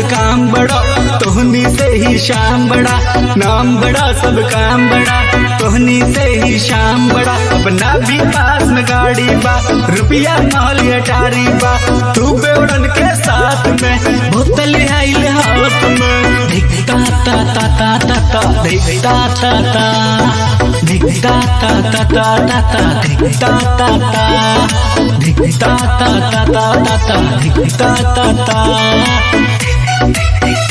काम बड़ा तोहनी से ही शाम बड़ा नाम बड़ा सब काम बड़ा तोहनी से ही शाम बड़ा अपना भी पास में गाड़ी बा रुपया महल अटारी बा तू बेवड़न के साथ में बोतल आइल हाथ में धिकता ता ता ता ता ता धिकता ता ता धिकता ता ता ता ता ता धिकता ता ता धिकता ता ता ता ता ता धिकता ता ता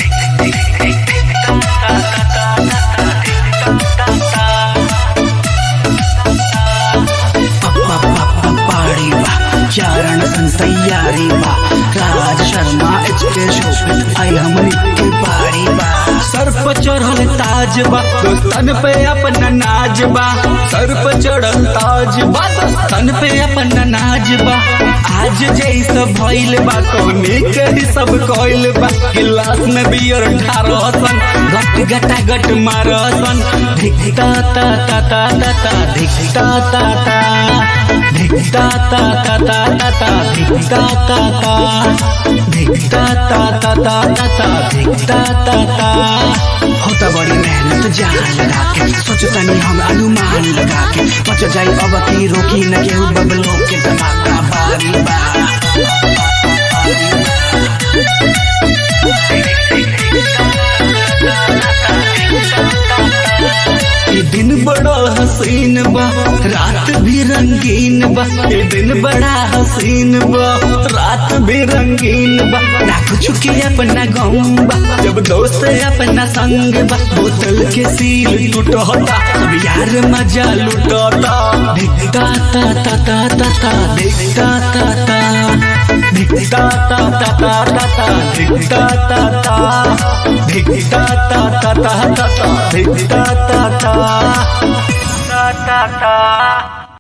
पाड़ी बा चारण सन तैयारी बा राज शर्मा एच के शो पे आई हमनी के पाड़ी बा सर पे चढ़ल ताज बा दोस्तन पे अपना नाज बा सर पे चढ़ल ताज बा दोस्तन पे अपना नाज बा आज जैस भइल बा कौनी के ही सब कइल बा गिलास में बियर ठारह सन गट गटा गट मारसन धिकता ता ता ता ता ता धिकता ता ता धिकता ता ता ता ता ता धिकता ता ता धिकता ता ता ता ता ता धिकता ता ता होता बड़ी मेहनत जान लगा के सोचतनी हम अनुमान लगा के बच जाई अब की रोकी न केहू बबलो के धमाका बारी बा ये दिन बड़ा हसीन बा रात भी रंगीन बा ये दिन बड़ा हसीन बा रात भी रंगीन बा ना कुछ के अपना गम बा जब दोस्त अपना संग बा बोतल के सील टूटता अब यार मजा लुटता धिकता ता ता ता ता ता धिकता ता ता धिकता ता ता ता ता ता धिकता ता ता धिकता ता ता ता ता ता धिकता ता ता ता ता ता